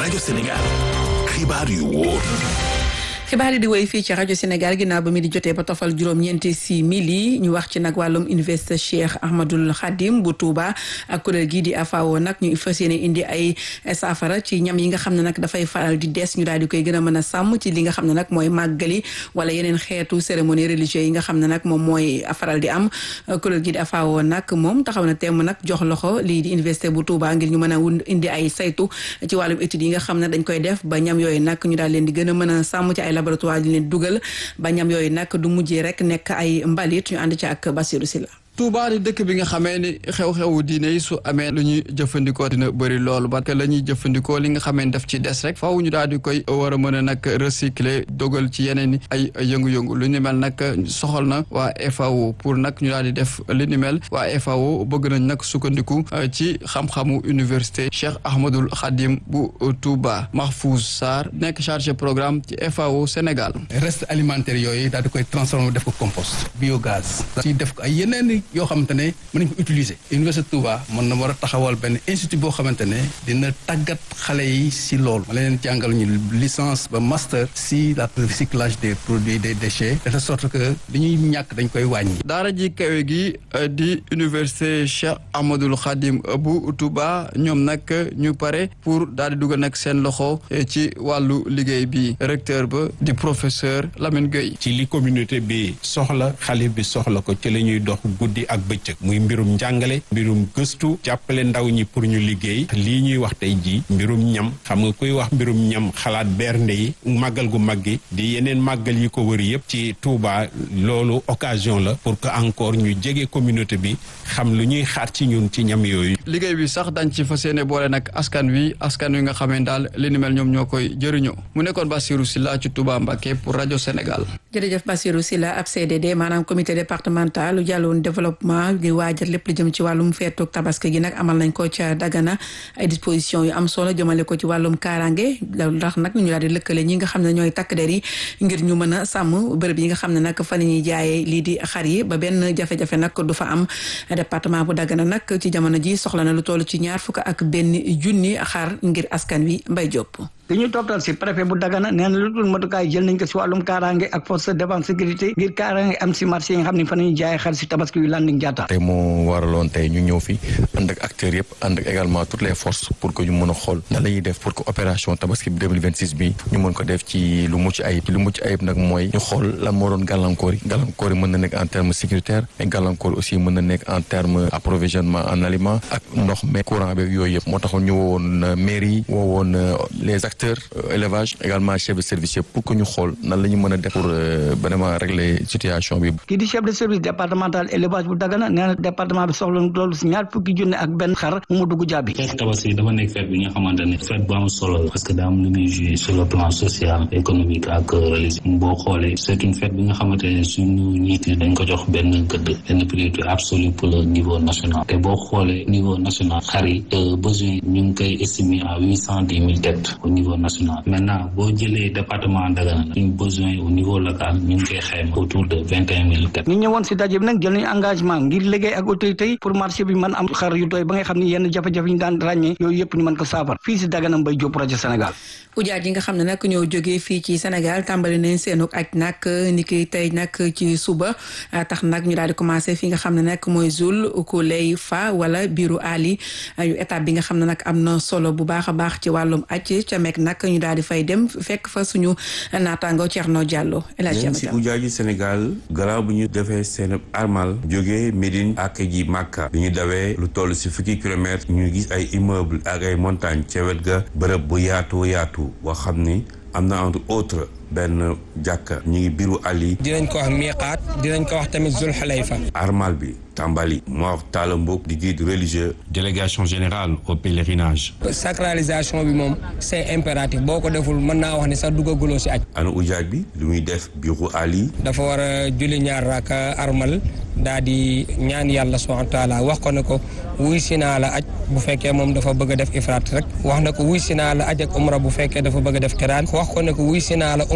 rajo Sénégal xibaar yu wóor xibaar yi di woy fii ci rajo Sénégal ginnaaw ba mi di jotee ba tofal juróom-ñeenti si mili ñu wax ci nag wàllum université Cheikh Ahmadul Khadim bu Touba ak kuréel gii di AFAO nag ñu fas yéene indi ay saafara ci ñam yi nga xam ne nag dafay faral di des ñu daal di koy gën a mën a sàmm ci li nga xam ne nag mooy màggali wala yeneen xeetu cérémonie religieuse yi nga xam ne nag moom mooy faral di am kuréel gii di AFAO nag moom taxaw na temm nag jox loxo lii di université bu Touba ngir ñu mën a indi ay saytu ci wàllum études yi nga xam ne dañ koy def ba ñam yooyu nag ñu daal leen di gën a mën a sàmm ci ay laboratoire di leen dugal ba ñam yooyu nag du mujjee rek nekk ay mbalit ñu ànd ci ak Bassirou Sylla Touba di dëkk bi nga xamee ni xew-xewu diine yi su amee lu ñuy jëfandikoo dina bëri loolu parce que la ñuy jëfandikoo li nga xamee ni daf ci des rek faaw ñu daal di koy war a mën a nag recycler dogal ci yeneen ay yëngu-yëngu lu ni mel nag soxal na waa FAO pour nag ñu daal di def li ni mel waa FAO bëgg nañ nag sukkandiku ci xam-xamu université Cheikh Ahmadul Khadim bu Touba Mahfouz Sarr nekk chargé programme ci FAO Sénégal. reste alimentaire yooyu daal di koy transformer def ko compost biogaz. ci def ko ay yeneen yoo xamante ne mën nañ ko utiliser université Touba mën na war a taxawal benn institut boo xamante ne dina tàggat xale yi si loolu ma leen jàngal ñu licence ba master si la recyclage des produits des déchets de telle sorte que li ñuy ñàkk dañ koy wàññi. daara ji kawe gi di université Cheikh Ahmadul Khadim bu Touba ñoom nag ñu pare pour daal di dugal nag seen loxo ci wàllu liggéey bi recteur ba di professeur Lamine Gueye. ci li communauté bi soxla xale bi soxla ko ci la ñuy dox guddi ak bëccëg muy mbirum njàngale mbirum gëstu jàppale ndaw ñi pour ñu liggéey lii ñuy wax tey jii mbirum ñam xam nga kuy wax mbirum ñam xalaat bernde yi màggal gu mag gi di yeneen màggal yi ko wër yëpp ci Touba loolu occasion la pour que encore ñu jege communauté bi xam lu ñuy xaar ci ñun ci ñam yooyu. liggéey bi sax dañ ci fas yéene boole nag askan wi askan wi nga xamee daal li ni mel ñoom ñoo koy jëriñoo mu nekkoon Bassirou Sylla ci Touba Mbacké pour rajo Sénégal. jërëjëf Bassirou Sylla ab CDD maanaam comité départemental lu jàlloon développement di waajal lépp lu jëm ci wàllum feetu tabaski gi nag amal nañ ko ca Dagana ay dispositions yu am solo jëmale ko ci wàllum kaaraange ndax nag ñu daal di lëkkale ñi nga xam ne ñooy takk der yi ngir ñu mën a sàmm bërëb yi nga xam ne nag fa la ñuy jaayee lii di xar yi ba benn jafe-jafe nag du fa am département bu Dagana nag ci jamono ji soxla na lu toll ci ñaar fukk ak benn junni xar ngir askan wi mbay jopp li ñu toppal si préfet bu Dagana nee na lu dul matukaay jël nañ ko si wàllum kaaraange ak force de défense sécurité ngir kaaraange am si marché yi nga xam ne fa nañu jaay xar si tabaski yu landing jaata tey moo waraloon tey ñu ñëw fi ànd ak acteurs yëpp ànd ak également toutes les forces pour que ñu mën a xool nan la ñuy def pour que opération tabaski bi 2026 bi ñu mën ko def ci lu mucc ayib lu mucc ayib nag mooy ñu xool lan moo doon gàllankoor yi gàllankoor yi mën na nekk en terme sécuritaire mais gàllankoor aussi mën na nekk en terme approvisionnement en aliment ak ndox mais courant bi yooyu yëpp moo taxoon ñu woowoon mairie yi woowoon les acteurs élevage également chef de service yëpp pour que ñu xool nan la ñu mën a def pour vraiment régler situation bi. kii di chef de service départemental élevage bu Dagana nee na département bi soxla loolu si ñaar fukki junne ak benn xar mu dugg jàbbi. feet tabaski dafa nekk feet bi nga xamante ne feet bu am solo la parce que daa am lu muy joué sur le plan social économique ak religieux boo xoolee c'est une fête bi nga xamante ne suñu njiit yi dañ ko jox benn gëdd benn priorité absolue pour le niveau national te boo xoolee niveau national xar yi besoin ñu ngi koy estimer à huit cent dix mille têtes au niveau national maintenant boo jëlee département Dagana la suñu besoin au niveau local ñu ngi koy xayma autour de vingt et un mille têtes ñu ñëwoon si daje bi nag jël nañu engagement ngir liggéey ak autorité yi pour marché bi mën am xar yu doy ba nga xam ne yenn jafe-jafe yi ñu daan ràññee yooyu yëpp ñu mën ko saafar fii si Dagana Mbaye Diop projet Sénégal ujaaj yi nga xam ne nag ñoo jógee fii ci Sénégal tàmbali nañ seenu aj nag ni ki tey nag ci suba tax nag ñu daal di commencé fi nga xam ne nag mooy Zul Kuley fa wala biiru Ali yu étape bi nga xam ne nag am na solo bu baax a baax ci wàllum aj ca mek nag ñu daal di fay dem fekk fa suñu naataango Thierno Diallo ñeen si ujaaji Sénégal garaaw bu ñu defee seen armal jógee Médine ak ji Màkka bi ñu dawee lu toll si fukki kilomètres ñu gis ay immeuble ak ay montagne ca wet ga bërëb bu yaatu yaatu boo xam ni am na entre autres benn jàkka ñu ngi biiru Ali. dinañ ko wax miiqaat dinañ ko wax tamit Zul Xulayfa. armal bi tàmbali Mor Talla Mbok di guide religieux. délégation générale au pèlerinage. sacralisation bi moom c'est impératif boo ko deful mën naa wax ne sax duggaguloo si aj. ana ujaaj bi lu muy def biiru Ali. dafa war a julli ñaar raaka armal daa di ñaan yàlla subhanahu wa taala wax ko ne ko wuy si naa la aj bu fekkee moom dafa bëgg a def ifraat rek wax na ko wuy si naa la aj ak umra bu fekkee dafa bëgg a def kiraan wax ko ne ko wuy si naa la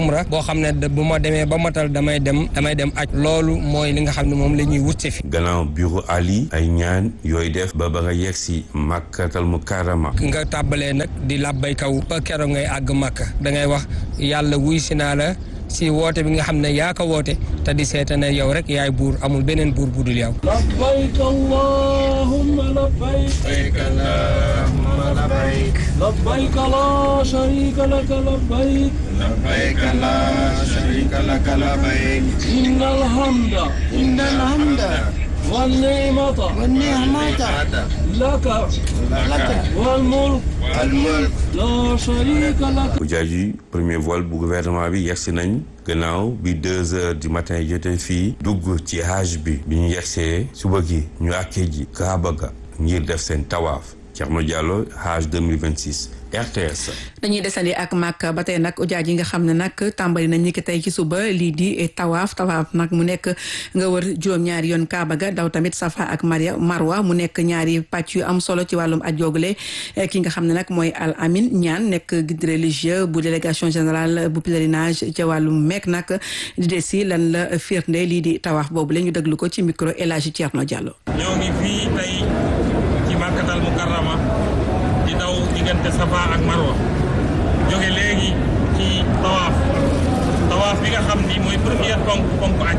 umra boo xam ne bu ma demee ba matal damay dem damay dem aj loolu mooy li nga xam ne moom la ñuy wutse fi gannaaw bureau Ali ay ñaan yooyu def ba ba nga yegg si Makkatal Mukarrama nga tàbbalee nag di làbbay kaw ba keroog ngay àgg Makka da ngay wax yàlla wuy si naa la si woote bi nga xam ne yaa ko woote te di seeta ne yow rek yaay buur amul beneen buur bu dul yow labbayk allahumma labbayk labbayk allahumma labbayk labbayk la sharika laka labbayk labbayk la sharika laka labbayk innal hamda innal hamda والنعمة والنعمة لك لك والملك والملك لا شريك لك ujaaj yi premier vol bu gouvernement bi yegsi nañ gannaaw bi deux heures du matin jotee fii dugg ci hajj bi bi ñu yegsee suba gi ñu àkkee ji Kaaba ga ngir def seen tawaaf Thierno Diallo hajj 2026 RTS. dañuy desandi ak Makka ba tey nag ujaaj yi nga xam ne nag tàmbali nañ ni ki tey ci suba lii di tawaaf tawaaf nag mu nekk nga wër juróom-ñaari yoon Kaaba ga daw tamit Safa ak Maria Marwa mu nekk ñaari pàcc yu am solo ci wàllum aj joogule ki nga xam ne nag mooy Al Amin ñaan nekk guide religieux bu délégation générale bu pèlerinage ca wàllum meek nag di des si lan la firnde lii di tawaaf boobu la ñu déglu ko ci micro El Hadji Thierno Diallo. ñoo ngi fii tey ci Makkatal Mukarrama di daw diggante Safa ak Marwa jóge léegi ci tawaaf tawaaf bi nga xam ni mooy première ponk ponk aj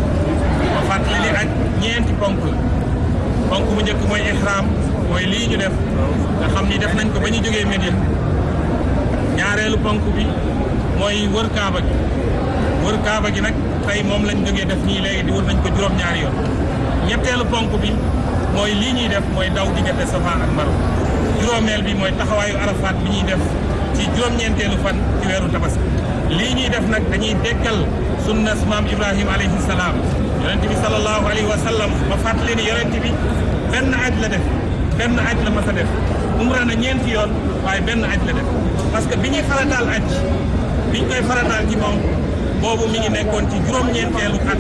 ba fàttali ni aj ñeenti ponk la ponk bu njëkk mooy ihram mooy lii ñu def nga xam ni def nañ ko ba ñu jógee Médine ñaareelu ponk bi mooy wër kaaba gi wër kaaba gi nag tey moom lañ jógee def nii léegi di wër nañ ko juróom-ñaari yoon ñetteelu ponk bi mooy lii ñuy def mooy daw diggante Safa ak Marwa juróomeel bi mooy taxawaayu Arafat bi ñuy def ci juróom-ñeenteelu fan ci weeru tabaski lii ñuy def nag dañuy dekkal sunnas maam Ibrahima alayhi salaam yonent bi sallallahu alayhi wa sallam ma fàttali ni yonent bi benn aj la def benn aj la mas a def umra na ñeenti yoon waaye benn aj la def parce que bi ñuy farataal aj bi ñu koy farataal ci moom boobu mi ngi nekkoon ci juróom-ñeenteelu at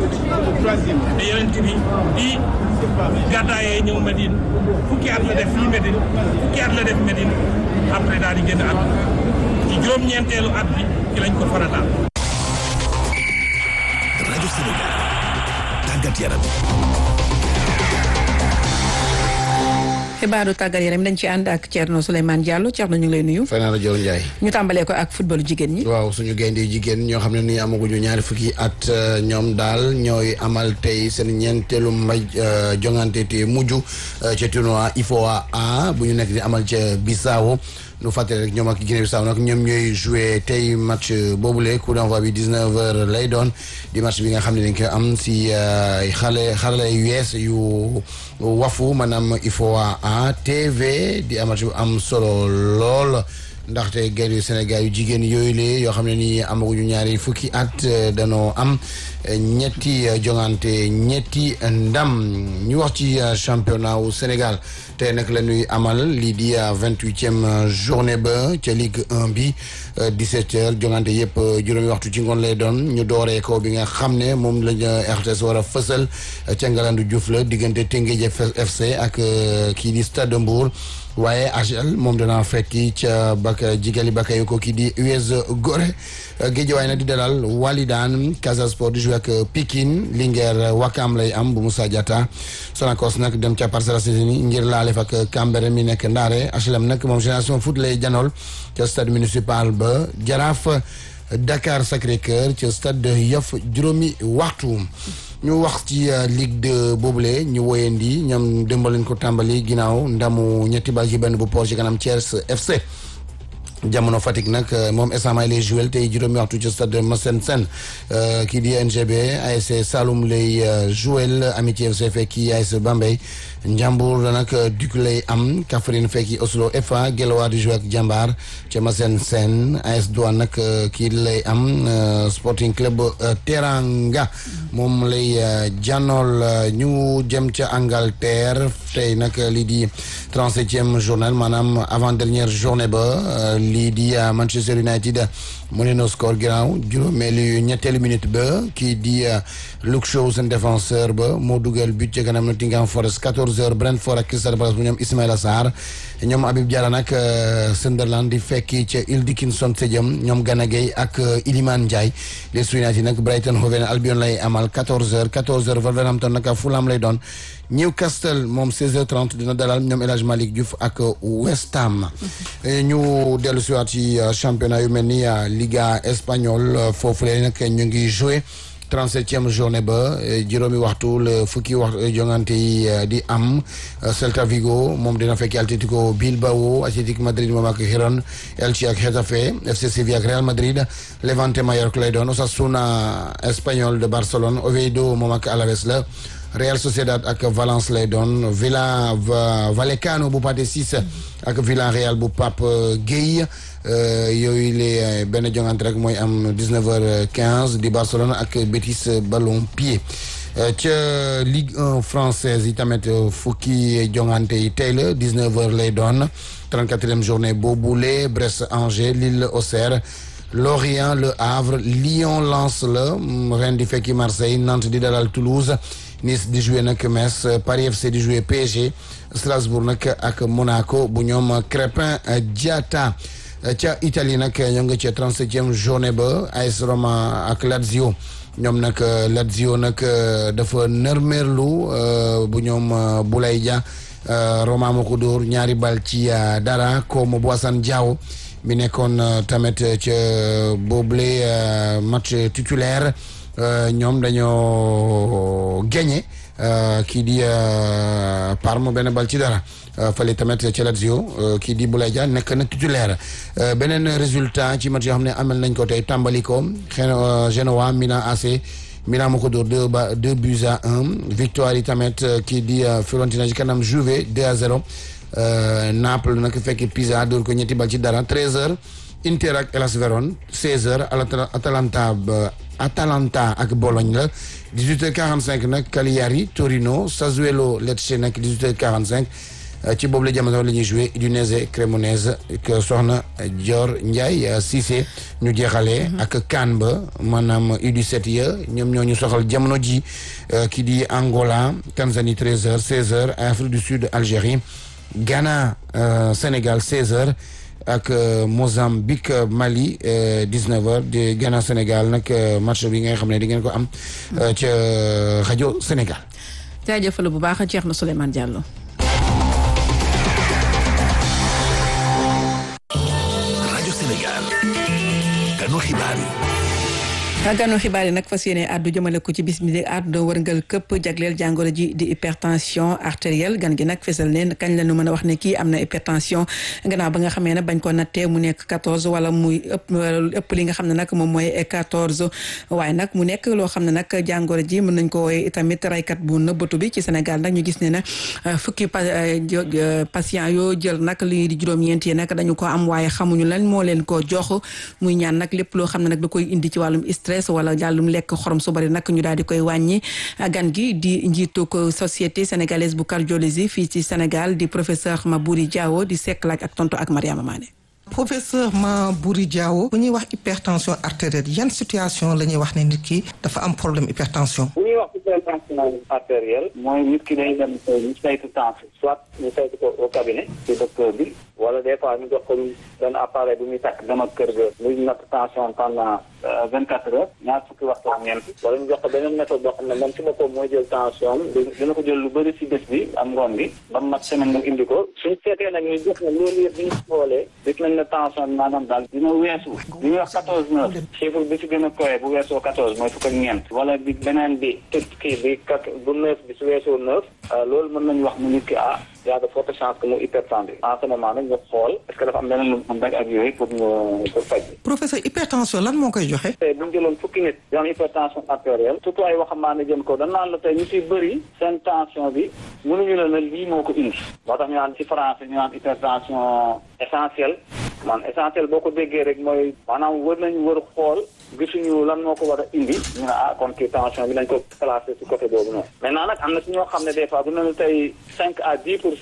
te yonent bi di gàddaayee ñëw Medine fukki at la def fii Medine fukki at la def Medine après daal di génn at ci juróom-ñeenteelu at bi ci lañ ko farataal. rajo Sénégal tàggat yaram. xibaaru tàggat yaram dañ ci ànd ak Thierno Souleymane Diallo Thierno ñu ngi lay nuyu. Fana la Dior Ndiaye. ñu tàmbalee ko ak footballu jigéen ñi. waaw suñu gaynde jigéen ñoo xam ne nii amaguñu ñaari fukki at ñoom daal ñooy amal tey seen ñeenteelu mbaj jongante te mujj ca tournoi IFOA A bu ñu nekk di amal ca Bissau nu fàttali rek ñoom ak Guinée Bissau nag ñoom ñooy joué tey match boobule coup d'envoi bi 19 heures lay doon di match bi nga xam ne dañ koy am si xale xarala yu yees yu wafu maanaam IFOA A TV di match bu am solo lool. ndaxte gaynde Sénégal yu jigéen yooyu lee yoo xam ne nii amaguñu ñaari fukki at danoo am ñetti jongante ñetti ndam ñu wax ci championnat wu Sénégal te nag la ñuy amal lii di vingt-huitième journée ba ca Ligue 1 bi 17 heures jongante yëpp juróomi waxtu ci ngoon lay doon ñu dooree ko bi nga xam ne moom lañu RTS war a fësal ca Ngalandu Diouf la diggante Teungueth FC ak kii di Stade Mbour waaye AGEL moom dana fekki ca baka jigali Bakayoko kii di US Gorée Guédiawaye nag di dalal Walidane Casa Sport di jouer ak Pikine Linguère Wakam lay am bu Moussa Diatta Sonacos nag dem ca Parcelles Assainies ngir laalef ak Cambérène mi nekk Ndaare HLM nag moom Génération Foot lay janool ca stade municipal ba Jaraaf Dakar Sacré-Cœur ca stade Yoff juróomi waxtu ñu wax ci Ligue 2 boobule ñu woyandi ñoom démb lañ ko tàmbali ginnaaw ndamu ñetti bal ci benn bu port ci kanam Thiès FC jamono Fatick nag moom esama lay joué tey juróomi waxtu ci stade Massène Sène kii di NGB ASC Saloum lay joué Amitié FC fekki ASC Bambey Njàmbur nag duk lay am Kaffrine fekki Oslo FA Guelwaar di joué ak Jambaar ca Massène Sène AS Douane nag kii lay am Sporting Club Teranga moom lay jànnool ñu jëm ca Angleterre tey nag lii di trente-septième journée maanaam avant dernière journée ba lii di Manchester United mu ne no score ginnaaw juróomeelu ñetteelu minute ba kii di Luke Shaw seen défenseur ba moo dugal but ca kanam Nottingham Forest 14 14h Brentford ak Crystal Palace bu ñoom Ismaïla Sarr ñoom Habib Diarra nag Sunderland di fekki ca Hill Dickinson Stadium ñoom Gana Gueye ak Iliman Ndiaye les United nag Brighton Hove Albion lay amal 14h 14h Wolverhampton nag Fulham lay doon Newcastle moom 16h30 dina dalal ñoom El Hadj Malick Diouf ak West Ham. ñu dellu si waat ci championnat yu mel ni Liga espagnole foofu la nag ñu ngi joué. 37e journée ba juróomi waxtu la fukki waxtu jongante yi di am Celta Vigo moom dina fekki Atlético Bilbao Atlético Madrid moom ak Girona Elche ak Getafe FC Sevilla ak Real Madrid Levante Mallorca lay doon Osasuna Espagnol de Barcelone Oviedo moom ak Alaves la Real Sociedad ak Valence lay doon Villa Vallecano bu Pathé Ciss ak Villarreal bu Pape Gueye yooyu les benn jongante rek mooy am 19h15 di Barcelone ak Betis ballon pied ca Ligue 1 française yi tamit fukki jongante yi tey la 19h lay doon 34e journée boobule Brest Angers Lille Auxerre Lorient Le Havre Lyon Lens la Rennes di fekki Marseille Nantes di dalal Toulouse Nice di jouer nag Metz Paris FC di jouer PSG Strasbourg nag ak Monaco bu ñoom Crépin Diatta ca Italie nag ñoo ngi ca 37e journée ba AS Roma ak Lazio ñoom nag Lazio nag dafa nërmeerlu bu ñoom Boulaye Dia Roma moo ko dóor ñaari bal ci dara comme Boissane Diaw mi nekkoon tamit ca boobule match titulaire ñoom dañoo gagné kii di Parme benn bal ci dara fële tamit ca Lazio kii di Boulaye Dia nekk na titulaire beneen résultat ci match yoo xam ne amal nañ ko tey tàmbali ko Genoa Milan AC Milan moo ko dóor deux ba deux buts à un victoire yi tamit kii di Fiorentina ci kanam Juve 2 à 0 Naples nag fekk Pisa dóor ko ñetti bal ci dara 13h Inter ak Hellas Verona 16h Atalanta Atalanta ak Bologne la 18h45 nag Cagliari Torino Sassuolo Lecce nag 18h45 ci boobu la jamono la ñuy joué Udinese Cremonese que soxna Dior Ndiaye Cissé ñu jeexalee ak CAN ba maanaam U17 ya ñoom ñoo ñu soxal jamono ji ki di Angola Tanzanie 13h 16h Afrique du Sud Algérie Ghana Sénégal 16h ak Mozambique Mali 19h di Ghana Sénégal nag match bi nga xam ne di ngeen ko am ca rajo Sénégal. jaajëfal bu baax Thierno Souleymane Diallo. rajo Sénégal. kanu xibaar yi. ganu xibaar yi nag fas yéene àddu jëmale ko ci bis bi di àdduna wërngal këpp jagleel jàngoro ji di hypertension artérielle gan gi nag fesal ne kañ la ñu mën a wax ne kii am na hypertension gannaaw ba nga xamee ne bañ ko nattee mu nekk 14 wala muy ëpp ëpp li nga xam ne nag moom mooy 14 waaye nag mu nekk loo xam ne nag jàngoro ji mën nañ ko wooye itamit raykat bu nëbbatu bi ci Sénégal nag ñu gis ne na fukki patient yoo jël nag lii di juróom-ñeent yi nag dañu ko am waaye xamuñu lan moo leen ko jox muy ñaan nag lépp loo xam ne nag da koy indi ci wàllum stress wala jàllum lekk xorom su bari nag ñu daal di koy wàññi gan gi di njiitu ko société sénégalaise bu cardiologie fii ci Sénégal di professeur Mabouri Diawo di sekk laaj ak tonto ak Mariama Mané professeur Mabouri Diawo bu ñuy wax hypertension artérielle yan situation la ñuy wax ne nit ki dafa am problème hypertension bu ñuy wax hypertension artérielle mooy nit ki day dem ñu saytu tension soit ñu saytu ko au cabinet ci docteur bi wala des fois ñu jox ko benn appareil bu muy takk dem ak kër ga muy natt tension pendant vingt quatre heures ñaar fukki waxtu ak ñeent wala ñu jox ko beneen méthode boo xam ne moom ci boppam mooy jël tension dina ko jël lu bëri si bés bi am ngoon bi ba mat semaine mu indi ko suñ seetee nag ñu jox ne loolu yëpp bi ñu xoolee gis nañ ne tension bi maanaam daal dina weesu li ñuy wax quatorze neuf chiffre bi si gën a koy bu weesoo quatorze mooy fukk ak ñeent wala bi beneen bi tëj kii bi quatre bu neuf bi su weesoo neuf loolu mën nañu wax mu nit ki ah y a de fortes chances que mu hypertendu en ce moment nag ñu xool est-ce que dafa am leneen lu mu rek ak yooyu pour ñu pour faj bi professeur hypertension lan moo koy joxe tey bu ñu jëloon fukki nit yoo am hypertension artérielle surtout ay waxambaane jëm ko dañ naan la tey ñu ciy bëri seen tension bi mënuñu la ne lii moo ko indi moo tax ñu naan ci français ñu naan hypertension essentielle man essentiel boo ko déggee rek mooy maanaam wër nañu wër xool gisuñu lan moo ko war a indi ñu ne ah kon kii tension bi nañ ko classé ci côté boobu noonu maintenant nag am na ci ñoo xam ne des fois bu ne tey cinq à dix pour cent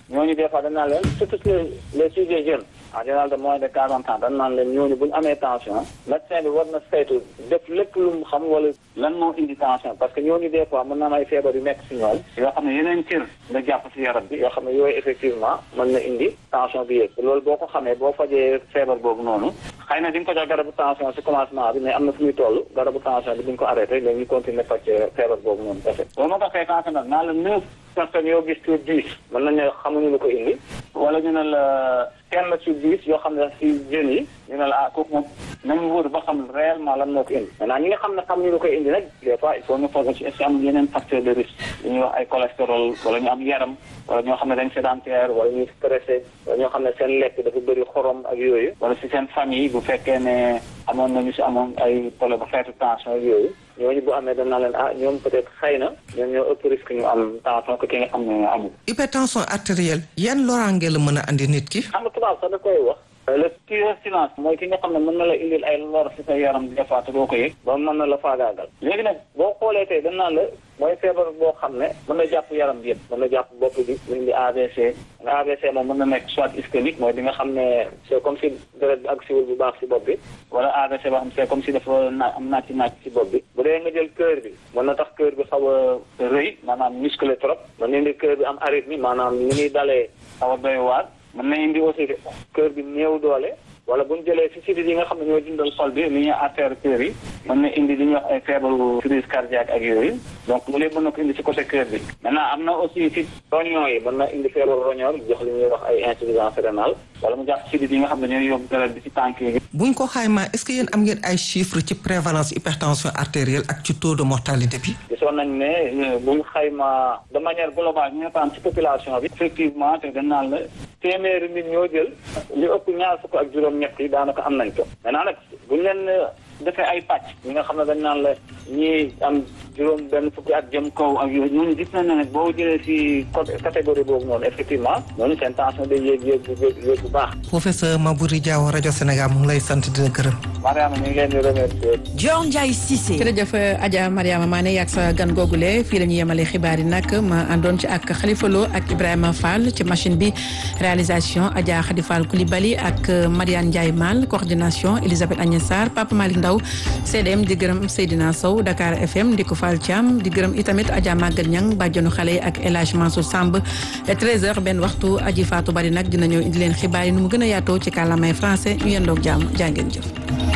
ñooñu des fois dañ naan leen surtout les les sujets jeunes en général de moins de quarante ans dañ naan leen ñooñu bu ñu amee tension médecin bi war na saytu def lépp lu mu xam wala lan moo indi tension parce que ñooñu des fois mën na am ay feebar yu nekk si ñoom yoo xam ne yeneen cër nga jàpp si yaram bi yoo xam ne yooyu effectivement mën na indi tension bi yéeg loolu boo ko xamee boo fajee feebar boobu noonu xëy na di nga ko jox garabu tension si commencement bi mais am na fu muy toll garabu tension bi di nga ko arrêté léegi ñu continuer faj feebar boobu noonu kese boo ma ko fee tension nag naa la neuf personnes yoo gis sur dix mën nañ ne xamuñu lu ko indi wala ñu ne la kenn sur dix yoo xam ne si jeunes yi ñu ne la ah kooku moom nañu wóor ba xam réellement lan moo ko indi maintenant ñi nga xam ne xamuñu lu koy indi nag des fois il faut ñu foog ci est-ce que am yeneen facteur de risque li ñuy wax ay cholestérol wala ñu am yaram wala ñoo xam ne dañ sédentaire wala ñuy stressé wala ñoo xam ne seen lekk dafa bëri xorom ak yooyu wala si seen famille bu fekkee ne amoon nañu si amoon ay problème bu xeetu tension ak yooyu ñooñu bu amee dañ naa leen ah ñoom peut-être xëy na ñoom ñoo ëpp risque ñu am tension que ki nga xam ne amul. hypertension artérielle yan loraange la mën a andi nit ki. xam nga tubaab sax da koy wax. le tueur silence mooy ki nga xam ne mën na la indil ay lor si sa yaram des fois te doo ko yëg ba mën na la faagaagal léegi nag boo xoolee tey dañ naan la mooy feebar boo xam ne mën na jàpp yaram bi yëpp mën na jàpp bopp bi mu indi AVC nga AVC moom mën na nekk soit ischémique mooy di nga xam ne c'est comme si deret bi ak siwul bu baax si bopp bi wala AVC boo xam c'est comme si dafa naa am naaj ci naaj si bopp bi bu dee nga jël cœur bi mën na tax cœur bi xaw a rëy maanaam musclé trop mën na indi cœur bi am arythmie maanaam ni muy dalee xaw a doy waar mën na indi aussi cœur bi néew doole wala bu ñu jëlee si sidit yi nga xam ne ñoo dundal xol bi li ñuy artère cœur yi mën na indi li ñuy wax ay feebaru crise cardiaque ak yooyu donc loolu yëpp mën na ko indi si côté cœur bi maintenant am na aussi si roñon yi mën na indi feebaru roñon jox li ñuy wax ay insuffisance rénale wala mu jàpp sidit yi nga xam ne ñooy yóbbu deret bi si tànk yi buñ ko xaymaa est-ce que yéen am ngeen ay chiffres ci prévalence hypertension artérielle ak ci taux de mortalité bi. gisoon nañ ne bu ñu xaymaa de manière globale ñu ne ci population bi. effectivement te dañ naan la téeméeri nit ñoo jël li ëpp ñaar fukk ak juróom-ñett yi daanaka am nañ ko maintenant nag bu ñu leen defee ay pàcc ñi nga xam ne dañ naan la ñii am juróom benn fukki at jëm kaw ak yooyu ñooñu gis nañ ne nag boo jëlee ci catégorie boobu noonu effectivement ñooñu seen tension day yéeg yéeg bu yéeg bu baax. professeur Maboury Diaw rajo Sénégal mu ngi lay sant di la gërëm. Mariama ñu ngi leen di remercier. Dior Ndiaye Cissé. jërëjëf Adja Mariama Mané yaag sa gan googule fii la ñu yemale xibaar yi nag ma àndoon ci ak Khalifa Lo ak Ibrahima Fall ci machine bi réalisation Adja Khady Fall Coulibaly ak Mariane Ndiaye Mal coordination Elisabeth Agnès Sarr Papa Malick Ndaw CDM di gërëm Seydina Sow Dakar FM di ko Fall Thiam di gërëm itamit Adja Maguette Niang bàjjonu xale yi ak El Hadj Mansour Samb 13h benn waxtu aji Fatou Bari nag dina ñëw indi leen xibaar yi nu mu gën a yaatoo ci kàllaamay français ñu yendoog jàmm jaa ngeen jëf.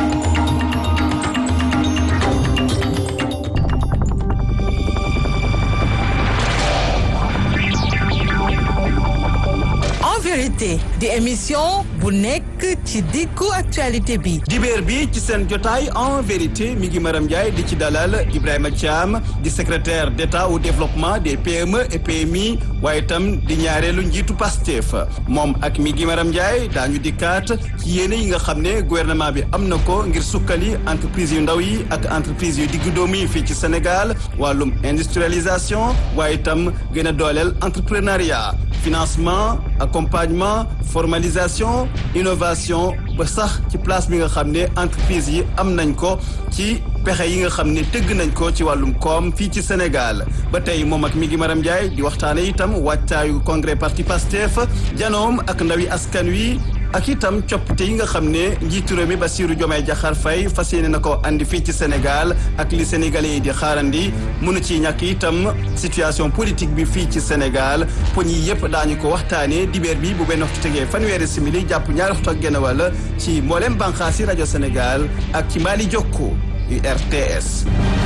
En vérité di émission bu nekk ci diggu actualité bi. dibeer bi ci seen jotaay en vérité mi ngi Maram Ndiaye di ci dalal Ibrahima Thiam di secrétaire d'État au développement des PME et PMI waaye itam di ñaareelu njiitu Pastef moom ak mi ngi Maram Ndiaye daañu dikkaat ci yéene yi nga xam ne gouvernement bi am na ko ngir sukkali entreprise yu ndaw yi ak entreprise yu diggu doomu yi fii ci Sénégal wàllum industrialisation waaye itam gën a dooleel entrepreneuriat financement accompagnement formalisation innovation ba sax ci place bi nga xam ne entreprise yi am nañ ko ci pexe yi nga xam ne tëgg nañ ko ci wàllum koom fii ci Sénégal ba tey moom ak mi ngi Maram Ndiaye di waxtaane itam wàccaayu congrès parti Pastef janoom ak ndawi askan wi ak itam coppite yi nga xam ne njiitu réew mi Bassirou Diomaye Diakhar Faye fas yéene na ko andi fii ci Sénégal ak li sénégalais yi di xaarandi mënu ci ñàkk itam situation politique bi fii ci Sénégal poñ yi yëpp daañu ko waxtaanee dibeer bi bu benn waxtu tegee fanweeri simili jàpp ñaari waxtu ak genn wàll ci mboolem bànqaasi rajo Sénégal ak ci Mali Jokko RTS.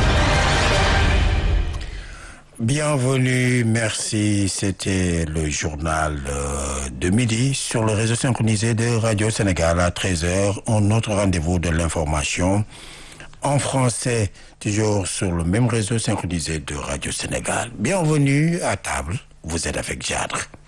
Bienvenue, merci. C'était le journal de midi sur le réseau synchronisé de Radio Sénégal à 13h. Un autre rendez-vous de l'information en français, toujours sur le même réseau synchronisé de Radio Sénégal. Bienvenue à table. Vous êtes avec Jadre.